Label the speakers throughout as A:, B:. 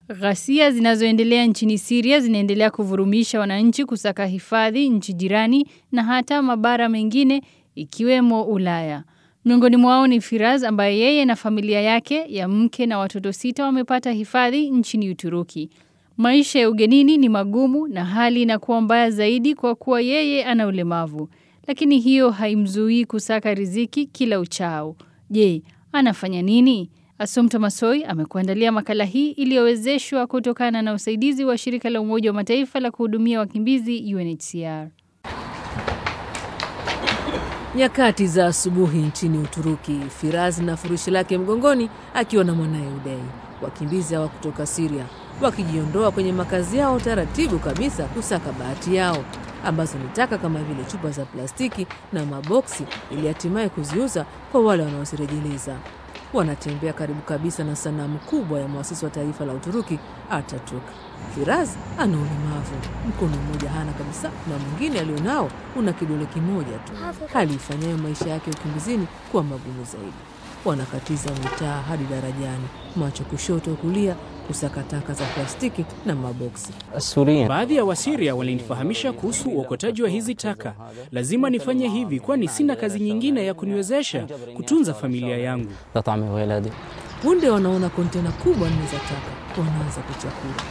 A: Ghasia zinazoendelea nchini Syria zinaendelea kuvurumisha wananchi kusaka hifadhi nchi jirani na hata mabara mengine ikiwemo Ulaya. Miongoni mwao ni Firaz ambaye yeye na familia yake ya mke na watoto sita wamepata hifadhi nchini Uturuki. Maisha ya ugenini ni magumu na hali inakuwa mbaya zaidi kwa kuwa yeye ana ulemavu. Lakini hiyo haimzuii kusaka riziki kila uchao. Je, anafanya nini? Asumta Masoi amekuandalia makala hii iliyowezeshwa kutokana na usaidizi wa shirika la Umoja wa Mataifa la kuhudumia wakimbizi UNHCR.
B: Nyakati za asubuhi nchini Uturuki, Firaz na furushi lake mgongoni akiwa na mwanaye Udai, wakimbizi hawa kutoka Siria wakijiondoa kwenye makazi yao taratibu kabisa kusaka bahati yao ambazo ni taka kama vile chupa za plastiki na maboksi, ili hatimaye kuziuza kwa wale wanaozirejeleza. Wanatembea karibu kabisa na sanamu kubwa ya mwasisi wa taifa la Uturuki Ataturk. Firaz ana ulemavu, mkono mmoja hana kabisa na mwingine alionao una kidole kimoja tu, hali ifanyayo maisha yake ukimbizini kuwa magumu zaidi. Wanakatiza mitaa hadi darajani, macho kushoto kulia, kusaka taka za plastiki na maboksi.
C: Baadhi ya Wasiria walinifahamisha kuhusu uokotaji wa hizi taka. Lazima nifanye hivi, kwani sina kazi nyingine ya kuniwezesha kutunza familia yangu.
B: Punde wanaona kontena kubwa nne za taka, wanaanza kuchakura.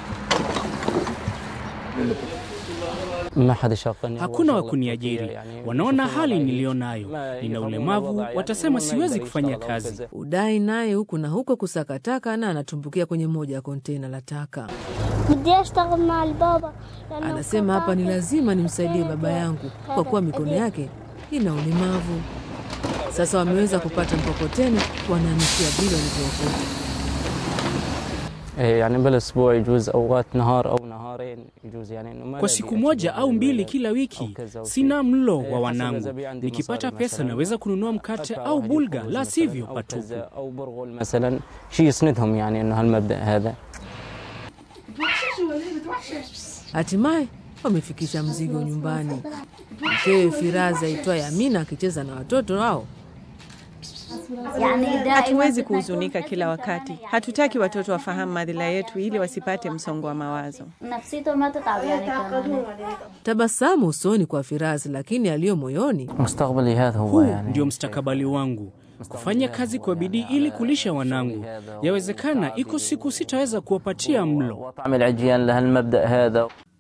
C: Hakuna wa kuniajiri, wanaona hali niliyo nayo, nina ulemavu, watasema siwezi kufanya kazi.
B: Udai naye huku na huko kusaka taka na anatumbukia kwenye moja ya kontena la taka. Anasema hapa ni lazima nimsaidie baba yangu kwa kuwa mikono yake ina ulemavu. Sasa wameweza kupata mkokoteni, wanaanishia vile walivyookota.
C: Kwa siku moja au mbili kila wiki, sina mlo wa wanangu. Nikipata pesa naweza kununua mkate au bulga, la sivyo patupu.
B: Hatimaye wamefikisha mzigo nyumbani. Mkewe Firaza aitwaye Amina akicheza na watoto wao.
D: Hatuwezi kuhuzunika kila wakati. Hatutaki watoto wafahamu madhila yetu ili wasipate msongo wa mawazo.
B: Tabasamu usoni kwa Firazi, lakini aliyo moyoni
C: Huu ndio mstakabali wangu, kufanya kazi kwa bidii ili kulisha wanangu. Yawezekana iko siku sitaweza kuwapatia mlo.